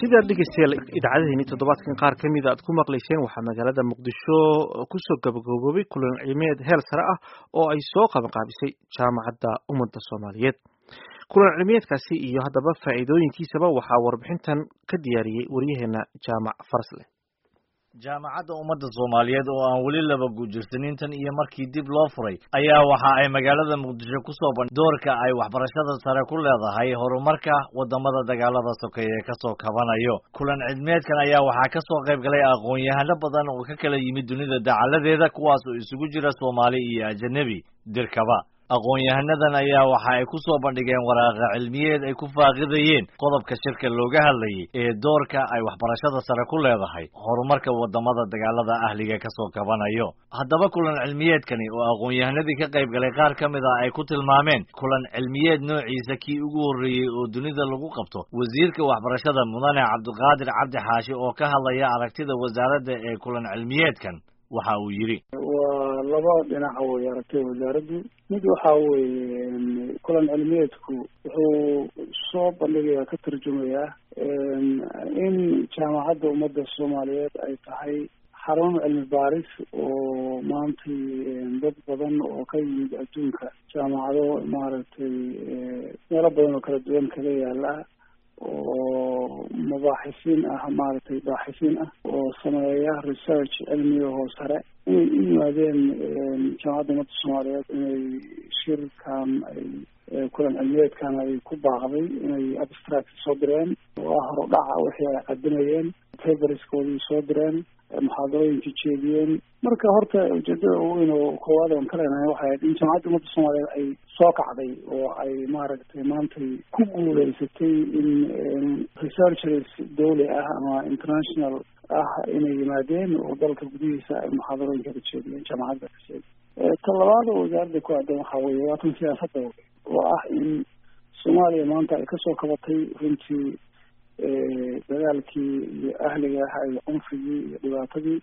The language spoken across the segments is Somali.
sidaa dhegeystayaal idaacadaheeni toddobaadkan qaar ka mida aad ku maqlayseen waxaa magaalada muqdisho kusoo gabagaboobay kulan cilmiyeed heer sare ah oo ay soo qabanqaabisay jaamacadda ummadda soomaaliyeed kulan cilmiyeedkaasi iyo haddaba faa'iidooyinkiisaba waxaa warbixintan ka diyaariyey waryaheena jaamac farsle jaamacadda ummadda soomaaliyeed oo aan weli laba guujirsanin tan iyo markii dib loo furay ayaa waxa ay magaalada muqdisho ku soo bandh doorka ay waxbarashada sare ku leedahay horumarka waddamada dagaalada sokeeye ka soo kabanayo kulan cilmiyeedkan ayaa waxaa ka soo qayb galay aqoon-yahano badan oo ka kala yimid dunida dacaladeeda kuwaas oo isugu jira soomaali iyo ajanabi dirkaba aqoon-yahanadan ayaa waxa ay ku soo bandhigeen waraaqa cilmiyeed ay ku faaqidayeen qodobka shirka looga hadlayay ee doorka ay waxbarashada sare ku leedahay horumarka waddamada dagaalada ahliga ka soo kabanayo haddaba kulan cilmiyeedkani oo aqoon-yahanadii ka qayb galay qaar ka mid ah ay ku tilmaameen kulan cilmiyeed noociisa kii ugu horreeyey oo dunida lagu qabto wasiirka waxbarashada mudane cabdiqaadir cabdi xaashi oo ka hadlaya aragtida wasaaradda ee kulan cilmiyeedkan waxa uu yidhi waa laba dhinaca wey aragtay wasaaraddu mid waxa weeye kulan cilmiyeedku wuxuu soo bandhigayaa ka tarjumayaa in jaamacadda ummadda soomaaliyeed ay tahay xarun cilmi baaris oo maantay dad badan oo ka yimid adduunka jaamacado maaragtay meelo badan oo kala duwan kaga yaala oo mabaaxisiin ah maaragtay baaxisiin ah oo sameeya research cilmiga hoo sare inay u yimaadeen jaamacadda ummadda soomaaliyeed inay shirkan ay kulan cilmiyeedkan ay ku baaqday inay abstract soo direen oo ah horudhaca wixii ay qadimayeen paperskoodii soo direen muxaadarooyinkii jeediyeen marka horta ujeedada ugu weyn oo koowaad oon ka leenahay waxay ahayd in jaamacadda ummadda soomaaliyeed ay soo kacday oo ay maaragtay maantay ku guuleysatay in researchers dawli ah ama international ah inay yimaadeen oo dalka gudihiisa ay muxaadarooyinka ka jeediyeen jaamacadda ka jeediy ta labaad oo wasaaradda ku aadan waxaa weeye waa tan siyaasadda oo ah in soomaaliya maanta ay kasoo kabatay runtii dagaalkii iyo ahliga ah iyo cunfigii iyo dhibaatadii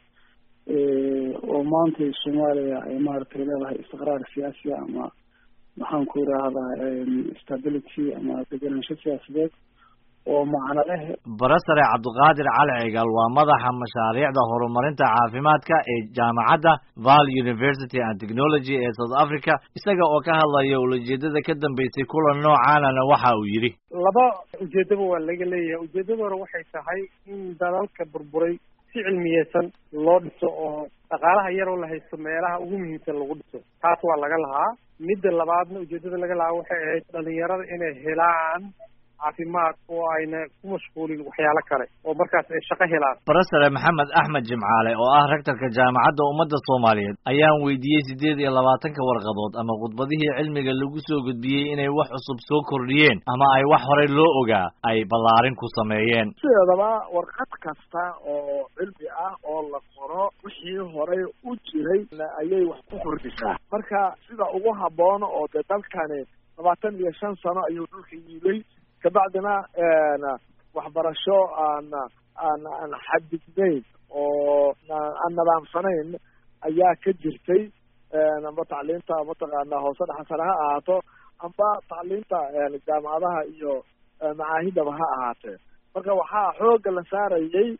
oo maantay soomaaliya ay maaragtay leedahay istiqraar siyaasiya ama maxaan ku idhaahdaa stability ama degenaansho siyaasadeed oo macno leh barasare cabdiqaadir cali cigal waa madaxa mashaariicda horumarinta caafimaadka ee jaamacadda val university and technology ee south africa isaga oo ka hadlaya ulajeedada ka dambeysay kulan noocaanana waxa uu yidhi laba ujeedaba waa laga leeyahay ujeedada hore waxay tahay in dalalka burburay si cilmiyeysan loo dhiso oo dhaqaalaha yaroo la haysto meelaha ugu muhiimsan lagu dhiso taas waa laga lahaa midda labaadna ujeedada laga lahaa waxay ahayd dhalinyarada inay helaan caafimaad oo ayna ku mashquulin waxyaalo kale oo markaas ay shaqo helaan barasare maxamed axmed jimcaale oo ah rektorka jaamacadda ummadda soomaaliyeed ayaan weydiiyey siddeed iyo labaatanka warqadood ama khudbadihii cilmiga lagu soo gudbiyey inay wax cusub soo kordhiyeen ama ay wax horey loo ogaa ay ballaarin ku sameeyeen sideedaba warqad kasta oo cilmi ah oo la qoro wixii horey u jiray ayay wax ku kordhisaa marka sida ugu habboon oo dee dalkani labaatan iyo shan sano ayuu dhulka yiilay kabacdina waxbarasho aan aan aan xadidnayn oo aan nidaamsanayn ayaa ka jirtay amba tacliinta mataqaana hoose dhaxasane ha ahaato amba tacliinta jaamacadaha iyo macaahidaba ha ahaatee marka waxaa xooga la saarayay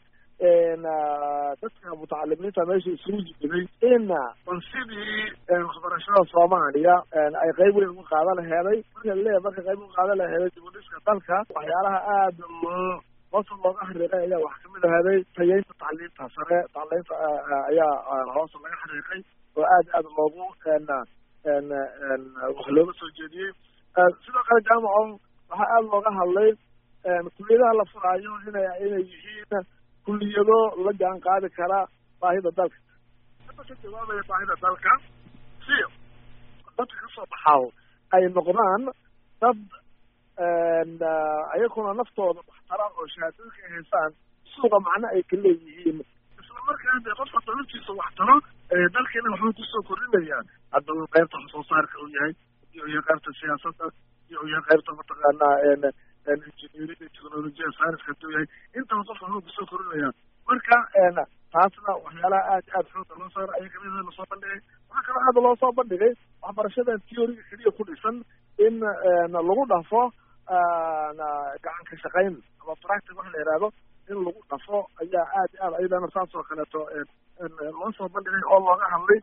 dadka mutacalimiinta meesha isugu yimid in bal sidii waxbarashada soomaaliya ay qayb weyn uga qaadan laheeday marka laleeyahay marka qayb uga qaadan laheeday dibudhiska dalka waxyaalaha aada loo hoosa looga xariiqay ayaa wax kamid aheeday tayeynta tacliinta sare tacliinta ayaa hoosa laga xariiqay oo aad aad loogu wax looga soo jeediyey sidoo kale jaamaco waxaa aada looga hadlay kuliyadaha la furaayo inay inay yihiin kuliyado la jaan qaadi kara baahida dalka hadda ka jawaabaya baahida dalka si dadka kasoo baxaaw ay noqdaan dad ayaguna naftooda waxtara oo shahaadooyinka ay haystaan suuqa macno ay ka leeyihiin isla markaana dee qofka dalabtiisa waxtaro dalkeena waxbay kusoo kordhinayaan hadda uu qaybta wax soo saarka uu yahay iyo iyo qaybta siyaasadda iyo iyo qaybta mataqaanaa engineering technologiya science haduu yahay intaba qofka waxbay kusoo kordhinayaan marka taasna waxyaalaha aad aad xooga loo saaro ayaa kamid lasoo bandhigay waxaa kaloo aada loo soo bandhigay waxbarashadan theoryga keliya ku dhisan in lagu dhafo gacan ka shaqayn ama practic waxa la yihahdo in lagu dhafo ayaa aad aad ayadana saas oo kaleeto loo soo bandhigay oo looga hadlay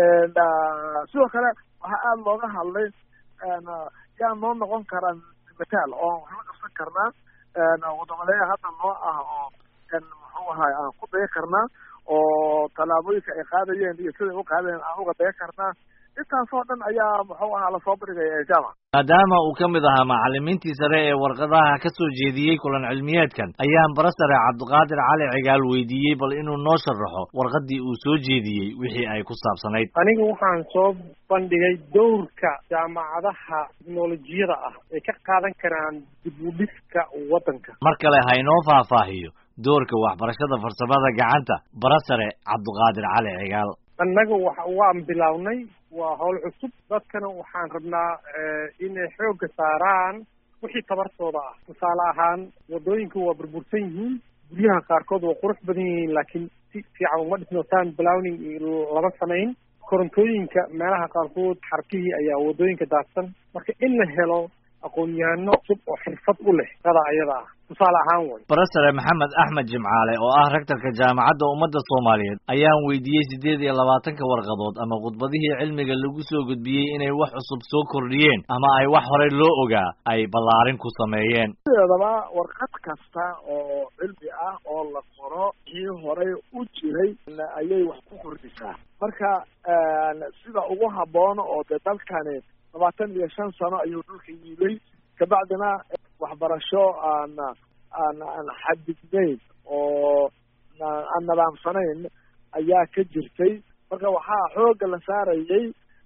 sidoo kale waxaa aada looga hadlay yaa noo noqon karaa mataal oo wax la qabsan karnaa wadamaleya hadda noo ah oo muxuu ahay aan ku daya karnaa oo tallaabooyinka ay qaadayeen iyo siday u qaadayeen aan uga daya karnaa intaasoo dhan ayaa muxuu ahaa lasoo bandhigaya jamac maadaama uu ka mid ahaa macalimiintii sare ee warqadaha ka soo jeediyey kulan cilmiyeedkan ayaan bara sare cabdiqaadir cali cigaal weydiiyey bal inuu noo sharaxo warqadii uu soo jeediyey wixii ay ku saabsanayd aniga waxaan soo bandhigay dowrka jaamacadaha teknolojiyada ah ay ka qaadan karaan dib u dhiska waddanka mar kale ha inoo faahfaahiyo doorka waxbarashada farsamada gacanta bara sare cabdiqaadir cali cigaal annaga wa waan bilownay waa howl cusub dadkana waxaan rabnaa inay xoogga saaraan wixii tabartooda ah tusaale ahaan waddooyinka waa burbursan yihiin guryaha qaarkood waa qurux badan yihiin laakiin si fiican uma dhisno town blowning lama samayn korontooyinka meelaha qaarkood xarkihii ayaa waddooyinka daadsan marka in la helo aqoon-yahano cusub oo xirfad u leh qada ayada ah tusaale ahaan way barasare maxamed axmed jimcaale oo ah rektorka jaamacadda ummadda soomaaliyeed ayaan weydiiyey siddeed iyo labaatanka warqadood ama khudbadihii cilmiga lagu soo gudbiyey inay wax cusub soo kordhiyeen ama ay wax horey loo ogaa ay ballaarin ku sameeyeen sideedaba warqad kasta oo cilmi ah oo la qoro kii horey u jiray ayay wax ku kordhisaa marka sida ugu habboon oo dee dalkani labaatan iyo shan sano ayuu dhulka yiilay kabacdina waxbarasho aan aan aan xadidnayn oo aan nadaamsanayn ayaa ka jirtay marka waxaa xoogga la saarayay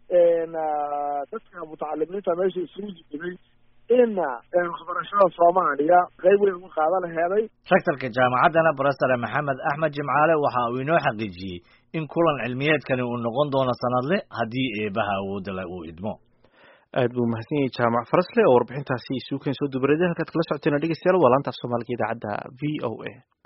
dadka mutacalimiinta meesha isugu jiray in waxbarashada soomaaliya qayb weyn uga qaada laheeday rektorka jaamacaddana barasare maxamed axmed jimcaale waxa uu inoo xaqiijiyey in kulan cilmiyeedkani uu noqon doono sanadle haddii eebaha awoodda le uu idmo aad buu mahadsan yahay jaamac farasle oo warbixintaasi isuukeen soo dubareeday halkaad kala socoteena dhegeystayaal waa laanta af soomaaliga idaacadda v o a